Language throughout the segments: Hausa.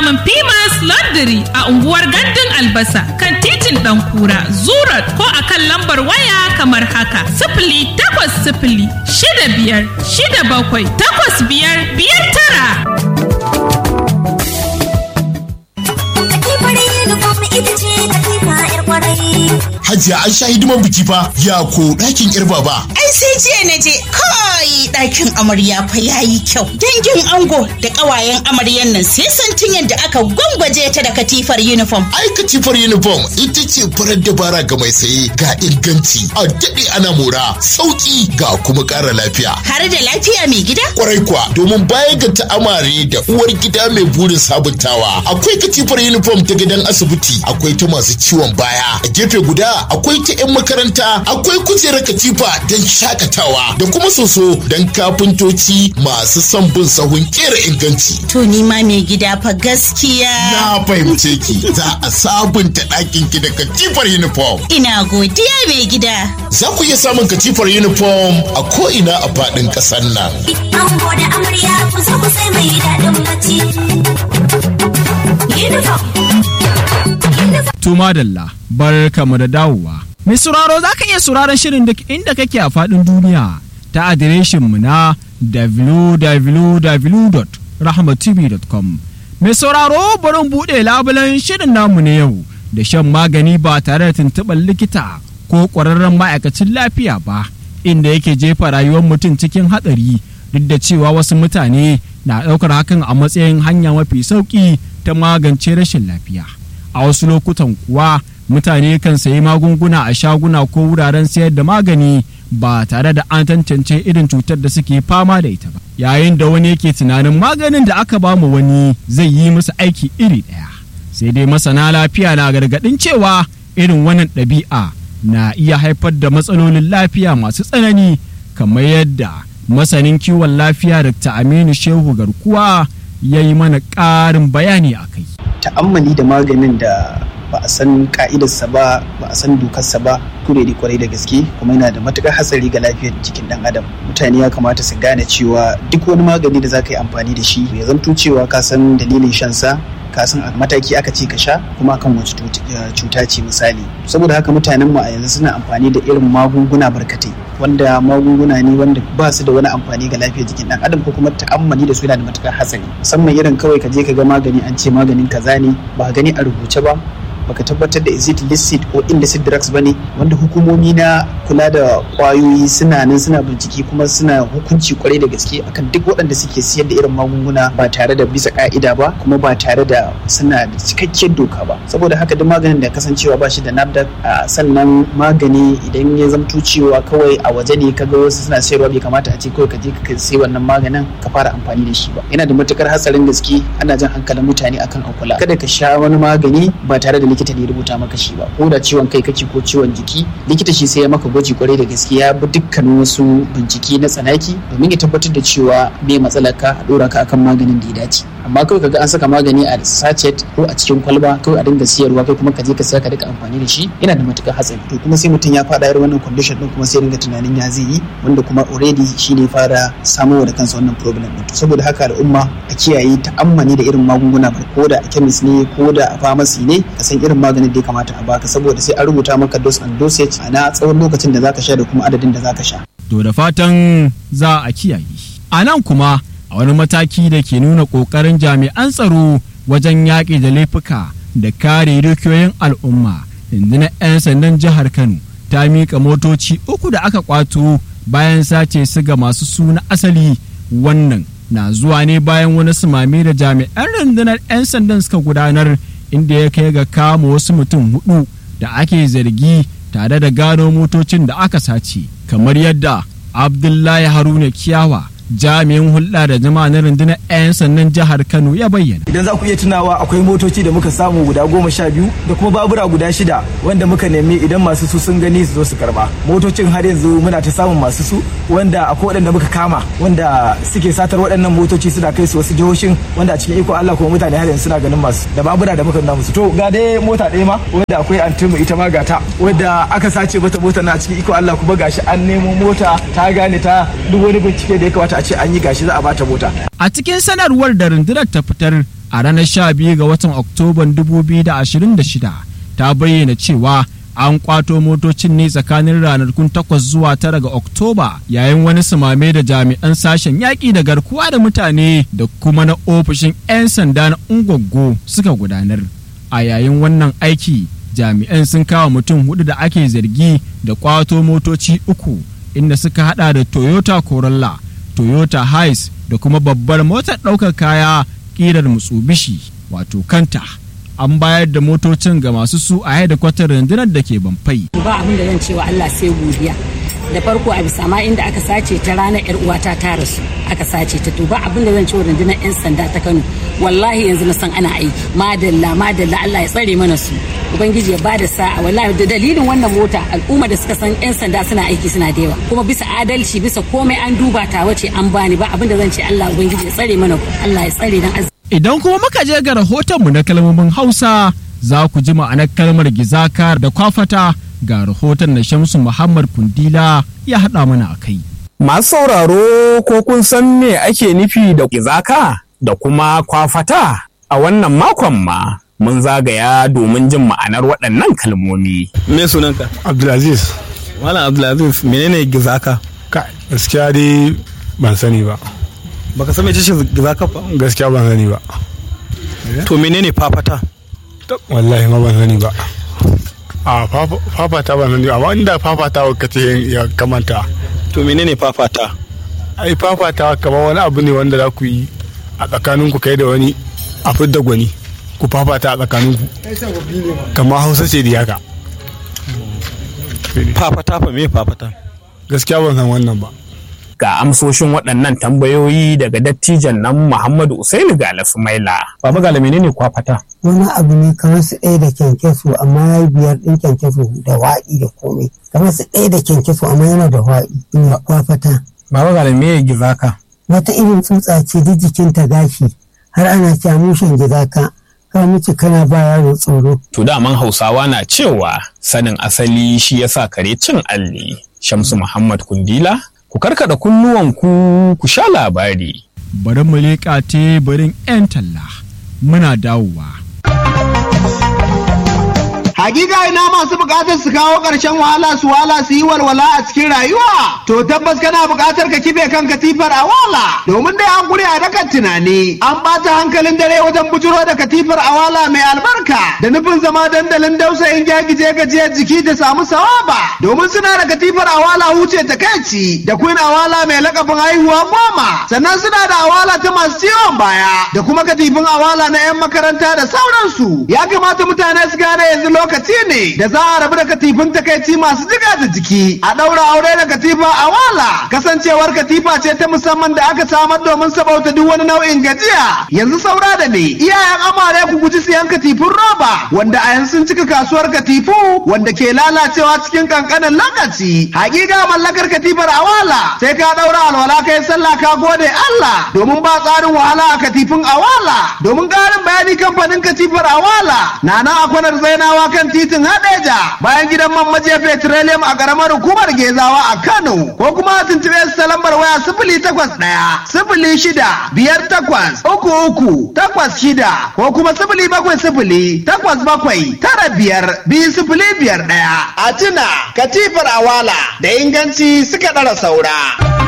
samun Pimas Laundry a unguwar Gandun Albasa kan titin ɗan kura Zurat ko a kan lambar waya kamar haka. Sifili takwas sifili shida biyar shida bakwai takwas biyar biyar tara. Hajiya an sha hidiman biki fa ya ko ɗakin yar baba. Ai sai jiya na je kai ɗakin amarya fa yayi kyau. Dangin ango da ƙawayen amaryan nan sai santin yadda aka gwangwaje ta da katifar uniform. Ai katifar uniform ita ce farar dabara ga mai saye ga inganci a daɗe ana mora sauƙi ga kuma ƙara lafiya. Har da lafiya mai gida? Kwarai kuwa domin baya ga ta'amare da uwar gida mai burin sabuntawa akwai katifar uniform ta gidan asibiti akwai ta masu ciwon baya a gefe guda akwai ta 'yan makaranta akwai kujerar katifa don shakatawa da kuma soso don kafintoci masu son bin sahun kera inganci. To ni ma mai gida fa gaskiya. Na fahimce ki za a sabunta ɗakin ki da katifar uniform. Ina godiya mai gida. Za ku iya samun katifar uniform a ko'ina a faɗin ƙasar nan. Ango da amarya ku zo ku sai mai daɗin bacci. Uniform. Tuma Dalla, bar kama da dawowa. Mai sauraro za ka iya sauraron shirin duk inda kake a faɗin duniya ta adireshinmu na www.rahmatv.com. Mai sauraro barin buɗe labulen shirin namu na yau da shan magani ba tare da tuntuɓar likita ko ƙwararren ma'aikacin lafiya ba, inda yake jefa rayuwar mutum cikin hatsari duk da cewa wasu mutane na ɗaukar hakan a matsayin hanya mafi sauƙi ta magance rashin lafiya. a wasu lokutan kuwa mutane kan sayi magunguna a shaguna ko wuraren sayar da magani ba tare da an tantance irin cutar da suke fama da ita ba yayin da wani yake tunanin maganin da aka ba mu wani zai yi musu aiki iri ɗaya sai dai masana lafiya na gargaɗin cewa irin wannan ɗabi'a na iya haifar da matsalolin lafiya masu tsanani kamar yadda masanin kiwon lafiya Dr. Aminu Shehu Garkuwa ya yi mana ƙarin bayani a kai. ta'ammali da maganin da ba a san ka'idarsa ba ba a san dokarsa ba kure da kwarai da gaske kuma yana da matukar hatsari ga lafiyar jikin dan adam mutane ya kamata su gane cewa duk wani magani da za ka yi amfani da shi ya zanto cewa ka san dalilin shansa ka san a mataki aka ce ka sha kuma akan wace cuta ce misali saboda haka mutanen mu a yanzu suna amfani da irin magunguna barkatai wanda magunguna ne wanda ba su da wani amfani ga lafiyar jikin dan adam ko kuma ta'ammali da su yana da matukar hatsari musamman irin kawai ka je ka ga magani an ce maganin kaza ne ba gani a rubuce ba baka tabbatar da is it illicit ko illicit drugs bane wanda hukumomi na kula da kwayoyi suna nan suna bincike kuma suna hukunci kwarai da gaske akan duk waɗanda suke siyar da irin magunguna ba tare da bisa ka'ida ba kuma ba tare da suna da cikakkiyar doka ba saboda haka duk maganin da kasancewa ba shi da nafdac sannan magani idan ya zamto cewa kawai a waje ne kaga wasu suna sayarwa bai kamata a ce kawai ka je ka sai wannan maganin ka fara amfani da shi ba yana da matukar hatsarin gaske ana jan hankalin mutane akan akula kada ka sha wani magani ba tare da likita ne ya rubuta maka shi ba ko da ciwon kai kake ko ciwon jiki likita shi sai ya maka gwaji kwarai da gaske ya bi dukkanin wasu bincike na tsanaki domin ya tabbatar da cewa me matsalar ka a dora ka akan maganin da ya dace amma kawai kaga an saka magani a sachet ko a cikin kwalba kawai a dinga siyarwa kai kuma ka je ka siya ka rika amfani da shi yana da matukar hatsari to kuma sai mutum ya fada irin wannan condition din kuma sai dinga tunanin ya zai yi wanda kuma already shi ne fara samowa da kansa wannan problem din saboda haka al'umma a kiyaye ta'ammani da irin magunguna ba ko da a chemist ne ko da a pharmacy ne ka san irin maganin da ya kamata a baka saboda sai an rubuta maka dose and dosage a na tsawon lokacin da zaka sha da kuma adadin da zaka sha To da fatan za a kiyaye. A nan kuma a wani mataki da ke nuna ƙoƙarin jami'an tsaro wajen yaƙi da laifuka da kare dukiyoyin al'umma rundunar 'yan sandan jihar Kano ta miƙa motoci uku da aka kwato bayan sace su ga masu suna asali wannan na zuwa ne bayan wani sumame da jami'an rundunar 'yan sandan suka gudanar inda ya kai ga kama wasu mutum hudu da ake zargi tare da gano motocin da aka sace kamar yadda abdullahi haruna kiyawa jami'in hulɗa da jama'a na rundunar 'yan sannan jihar kano ya bayyana idan za ku iya tunawa akwai motoci da muka samu guda goma sha biyu da kuma babura guda shida wanda muka nemi idan masu su sun gani su zo su karba motocin har yanzu muna ta samun masu su wanda akwai waɗanda muka kama wanda suke satar waɗannan motoci suna kai su wasu jihohin wanda a cikin iko Allah kuma mutane har yanzu suna ganin masu da babura da muka nuna musu to ga dai mota ɗaya ma wanda akwai antimu ita ma gata wanda aka sace mata mota na cikin iko Allah kuma gashi an nemo mota ta gane ta duk wani bincike da ya kamata a ce an yi gashi za a bata mota A cikin sanarwar da rundunar ta fitar a ranar 12 ga watan Oktoban 2026 ta bayyana cewa an kwato motocin ne tsakanin ranakun 8 zuwa 9 ga Oktoba yayin wani sumame da jami'an sashen yaƙi da garkuwa da mutane da kuma na ofishin 'yan sanda na Ungwaggo suka gudanar. A yayin wannan aiki jami'an sun kawo mutum hudu da ake zargi da kwato motoci uku inda suka hada da Toyota Corolla, Toyota Hiace da kuma babbar motar ɗaukar kaya ƙirar Mitsubishi wato kanta. An bayar da motocin ga masu su a kwatar rundunar da ke Bamfai. ba abin da zan cewa Allah sai godiya da farko a bisa ma inda aka sace ta ranar yar uwata ta rasu aka sace ta to ba abin da zan cewa rundunar yan sanda ta Kano wallahi yanzu na san ana aiki madalla madalla Allah ya tsare mana su ubangiji ya bada sa'a wallahi da dalilin wannan mota al'umma da suka san yan sanda suna aiki suna da yawa kuma bisa adalci bisa komai an duba ta wace an bani ba abin da zan ce Allah ubangiji ya tsare mana ku Allah ya tsare dan azumi Idan kuma muka je ga rahotonmu na kalmomin Hausa za ku ji ma'anar kalmar gizaka da kwafata ga rahoton da Shamsu Muhammad Kundila ya haɗa mana a kai. Masu sauraro ko kun san me ake nufi da gizaka da kuma kwafata a wannan makon ma mun zagaya domin jin ma'anar waɗannan kalmomi. Me sunanka? Abdulaziz. Malam Abdulaziz menene gizaka? Ka gaskiya dai ban sani ba. Baka san mece ce gizaka ba? Gaskiya ban sani ba. To menene fafata? Wallahi ma ban sani ba. A fafata ban sani ba amma inda fafata ka ce ya kamanta. To menene fafata? Ai fafata kamar wani abu ne wanda za ku yi a tsakaninku kai da wani a fidda gwani ku fafata a tsakaninku. Kamar Hausa ce da haka. Fafata fa me fafata? Gaskiya ban san wannan ba. Ga amsoshin waɗannan tambayoyi daga dattijan nan Muhammadu Usaini Gala Sumaila. Baba Gala menene kwafata? Wani abu ne kamar su ɗaya da kyankyaso amma ya yi biyar ɗin kyankyaso da waɗi da komai. Kamar su ɗaya da kyankyaso amma yana da waɗi. Ina kwafata. Baba Gala me gizaka? Wata irin tsutsa ce duk jikinta gashi har ana cewa mushen gizaka. Ka mutu kana ba yaro tsoro. To daman Hausawa na cewa sanin asali shi yasa kare cin alli. Shamsu Muhammad Kundila ku karkada kunnuwanku ku sha labari. Bari mu leƙa teburin 'yan talla muna dawowa. Hakika ina masu bukatar su kawo ƙarshen wahala su wala su yi walwala a cikin rayuwa. To tabbas kana bukatar ka kife kan katifar a wala. Domin dai an guri a dakan tunani. An ɓata hankalin dare wajen bujuro da katifar a wala mai albarka. Da nufin zama dandalin dausayin gyagije gajiyar jiki da samu sawaba. Domin suna da katifar a wala huce ta kaici. Da queen a wala mai lakabin haihuwa goma. Sannan suna da awala ta masu ciwon baya. Da kuma katifin awala na 'yan makaranta da sauransu. Ya kamata mutane su gane yanzu lokacin lokaci ne da za a rabu da katifin takaici masu jiga da jiki a ɗaura aure da katifa a wala kasancewar katifa ce ta musamman da aka samar domin sabauta duk wani nau'in gajiya yanzu saura da ne iyayen amare ku guji siyan katifin roba wanda a yanzu sun cika kasuwar katifu wanda ke lalacewa cikin kankanin lokaci hakika mallakar katifar a wala sai ka ɗaura alwala kai sallah ka gode Allah domin ba tsarin wahala a katifin a wala domin ƙarin bayani kamfanin katifar a wala na nan a kwanar zainawa kan titin Hadeja bayan gidan man majiya petroleum a karamar hukumar Gezawa a Kano ko kuma a tuntube su ta lambar waya sifili takwas ɗaya sifili shida biyar takwas uku uku takwas shida ko kuma sifili bakwai sifili takwas bakwai tara biyar biyu sifili biyar ɗaya. A tuna katifar awala da inganci suka ɗara saura.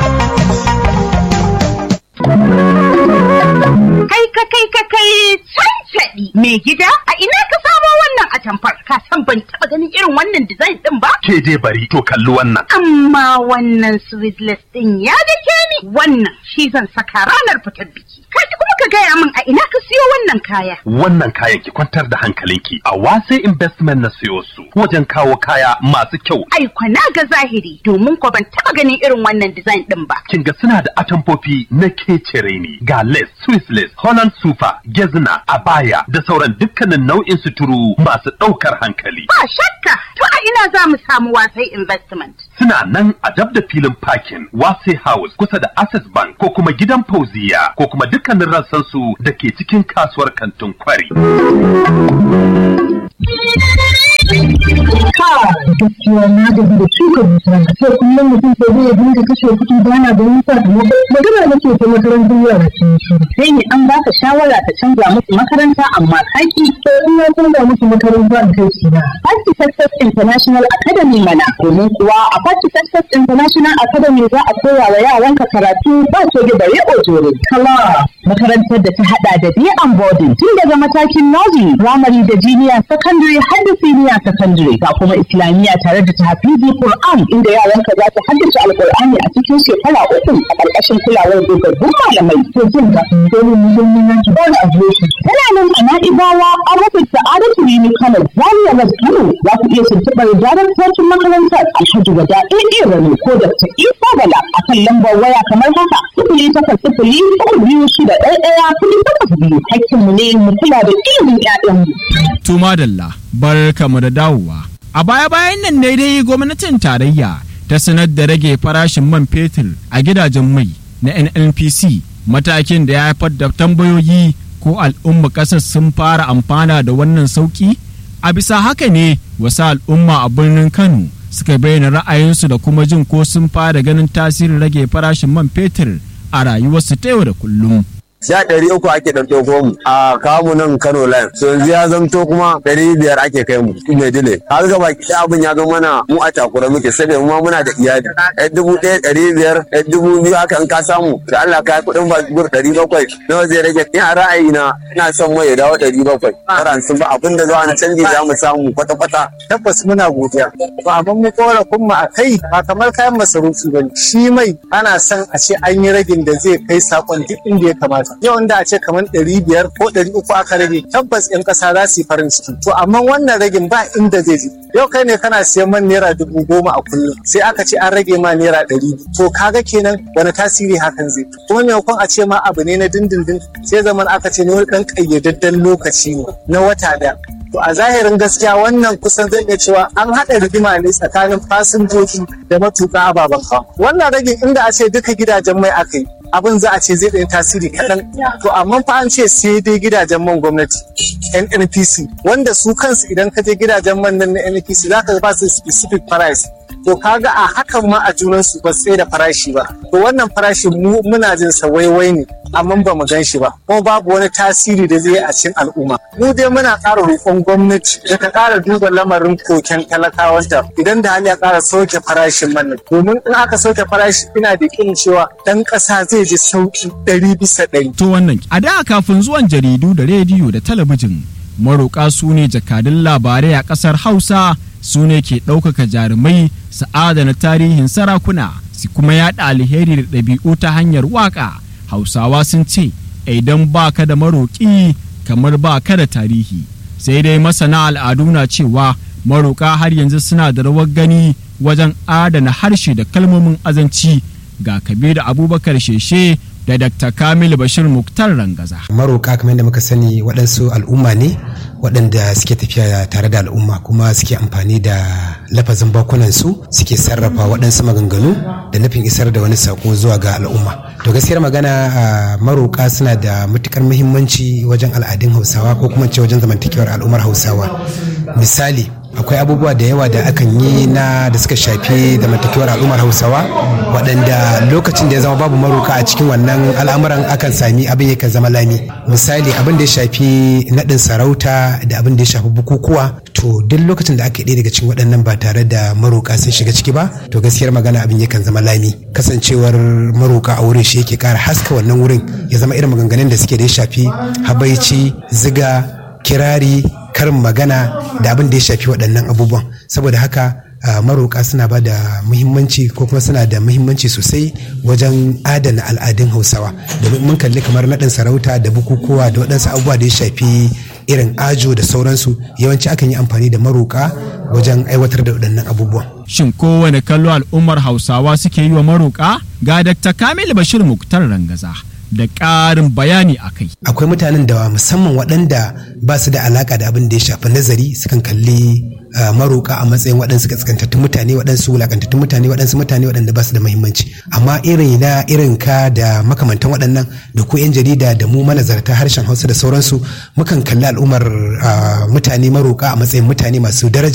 Kai ka kai ka kai cancaɗi mai gida a ina ka samo wannan atamfar ka san ban taɓa ganin irin wannan design ɗin ba? Ke dai bari to kalli wannan. Amma wannan sweetless ɗin ya dake ni wannan shi zan saka ranar fitar biki. Kai kuma ka gaya min a ina ka siyo wannan kaya. Wannan kayan ki kwantar da hankalinki a wase investment na siyo su wajen kawo kaya masu kyau. Ai na ga zahiri domin ko ban taɓa ganin irin wannan design ɗin ba. Kin ga suna da atamfofi na kecere ne ga lace, Swiss lace, Holland super, gezna, abaya da sauran dukkanin nau'in suturu masu ɗaukar hankali. Ba shakka to a ina za mu samu wasai investment. Suna nan a dab da filin parking Wase House kusa da Access Bank ko kuma gidan Fauziya ko kuma dukkanin rassan su da ke cikin kasuwar kantin kwari. gaskiya na gaji da shuka bishiya sai kullum mutum sai zai dinga kashe kuɗi ba na ganin sakamako magana nake ta makarantar yara sun shi sai ne an baka shawara ka canza musu makaranta amma kaki to in na canza musu makaranta da kai shi na Party Success International Academy mana domin kuwa a Party Success International Academy za a koya wa yaranka karatu ba soge da riƙo jore kala makarantar da ta hada da day and boarding tun daga matakin nursery primary da junior secondary har da senior secondary ga kuma islamiyya tare da tahfizi Qur'an inda yaranka za su haddace alqur'ani a cikin shekara uku a ƙarƙashin kulawar dogaggun malamai to jin ka dole mu yi mun yanki ba da adireshi tana nan a Na'ibawa a rufin Sa'adatu Rimi Kano Zaria West Kano za ku iya tuntuɓar daraktocin makarantar Alhaji Wada Ɗaiɗe Rani ko Dr. Isa Bala a kan lambar waya kamar haka sifili takwas sifili uku biyu shida ɗaya ɗaya kuɗi takwas biyu hakkinmu ne mu kula da ilimin ƴaƴanmu. Tuma Dalla, barkamu da dawowa. A baya-bayan nan ne dai gwamnatin tarayya ta sanar da rage farashin man fetur a gidajen mai na NNPC matakin da ya haifar da tambayoyi ko al'umma ƙasar sun fara amfana da wannan sauƙi? A bisa haka ne wasu al'umma a birnin Kano suka bayyana ra'ayinsu da kuma jin ko sun fara ganin tasirin rage farashin man fetur a rayuwarsu ta yau da kullum. sha ɗari uku ake ɗauke ko mu a kamu nan Kano line so yanzu ya zamto kuma ɗari biyar ake kai mu mai dile har ga baki ɗaya abin ya zama mana mu a takura muke saboda mu ma muna da iyali ɗan dubu ɗaya ɗari biyar ɗan dubu biyu haka in ka samu da Allah ka yi kuɗin basbur ɗari bakwai nawa zai rage ni a ra'ayina ina son mai ya dawo ɗari bakwai karan sun ba abin da zuwa na canji za mu samu kwata-kwata tabbas muna godiya ba abin mu korafin mu a kai ba kamar kayan masarufi ba shi mai ana son a ce an yi ragin da zai kai sakon duk inda ya kamata yau inda a ce kamar ɗari biyar ko ɗari uku aka rage tabbas 'yan ƙasa za su yi farin ciki to amma wannan ragin ba inda zai je yau kai ne kana siyan man naira dubu goma a kullum sai aka ce an rage ma naira ɗari to kaga kenan wani tasiri hakan zai kuma maimakon a ce ma abu ne na dindindin sai zaman aka ce ne wani ɗan ƙayyadadden lokaci ne na wata ɗaya To a zahirin gaskiya wannan kusan zai iya cewa an haɗa rigima ne tsakanin fasinjoji da matuƙa ababen hawa. Wannan ragin inda a ce duka gidajen mai aka yi abin za a ce zai ɗaya tasiri kaɗan. To amma fa an ce sai dai gidajen man gwamnati NNPC wanda su kansu idan ka je gidajen man nan na NNPC za ka ba su specific price. To kaga a hakan ma a junan su ba sai da farashi ba. To wannan farashin mu muna jin sa waiwai ne amma ba mu gan shi ba. Kuma babu wani tasiri da zai yi a cikin al'umma. Mu dai muna ƙara roƙon gwamnati da ta ƙara duba lamarin koken talakawanta idan da hali ya ƙara sauke farashin man nan. Domin in aka sauke farashi ina da kin cewa ɗan ƙasa zai ji sauki ɗari bisa ɗari. To wannan a da kafin zuwan jaridu da rediyo da talabijin maroƙa su ne jakadun labarai a ƙasar Hausa su ne ke ɗaukaka jarumai su adana tarihin sarakuna su kuma yaɗa alheri da ɗabi'u ta hanyar waƙa hausawa sun ce idan ba ka da maroƙi kamar ba ka da tarihi sai dai masana al'adu na cewa maroƙa har yanzu suna da rawar gani wajen adana harshe da kalmomin azanci ga kabiru abubakar sheshe da Dr. Kamil Bashir Muktar Rangaza. Maroka kamar yadda muka sani waɗansu al'umma ne waɗanda suke tafiya tare da al'umma kuma suke amfani da lafazin bakunansu suke sarrafa waɗansu maganganu da nufin isar da wani sako zuwa ga al'umma. To gaskiyar magana maroka suna da matukar muhimmanci wajen al'adun Hausawa ko kuma ce wajen zamantakewar al'ummar Hausawa. Misali, akwai abubuwa da yawa da akan yi na da suka shafi zamantakewar al'ummar hausawa waɗanda lokacin da ya zama babu maruka a cikin wannan al'amuran akan sami abin yakan zama lami misali abin da ya shafi naɗin sarauta da abin da ya shafi bukukuwa to duk lokacin da aka yi daga cikin waɗannan ba tare da maruka sun shiga ciki ba to gaskiyar magana abin yakan zama lami kasancewar maruka a wurin shi yake ƙara haska wannan wurin ya zama irin maganganun da suke da ya shafi habaici ziga kirari karin magana da abin da ya shafi waɗannan abubuwan saboda haka maroƙa suna ba da muhimmanci ko kuma suna da muhimmanci sosai wajen adana al'adun hausawa domin mun kalli kamar naɗin sarauta da bukukuwa da waɗansu abubuwa da ya shafi irin ajo da sauransu yawanci akan yi amfani da maroƙa wajen aiwatar da waɗannan abubuwan. Shin kowane kallo al'ummar hausawa suke yi wa maroƙa ga Dr. Kamil Bashir Muktar Rangaza da ƙarin bayani a kai. akwai mutanen da musamman waɗanda ba su da alaka da abin da ya shafi nazari sukan kalli uh, maroka a matsayin waɗansu kaskantattun mutane waɗansu wulakantattun mutane waɗansu mutane waɗanda ba su da muhimmanci amma irin na irin ka da makamantan waɗannan da ko 'yan jarida da mu manazarta harshen hausa da sauransu mukan kalli al'ummar uh, mutane maroka a matsayin mutane masu daraja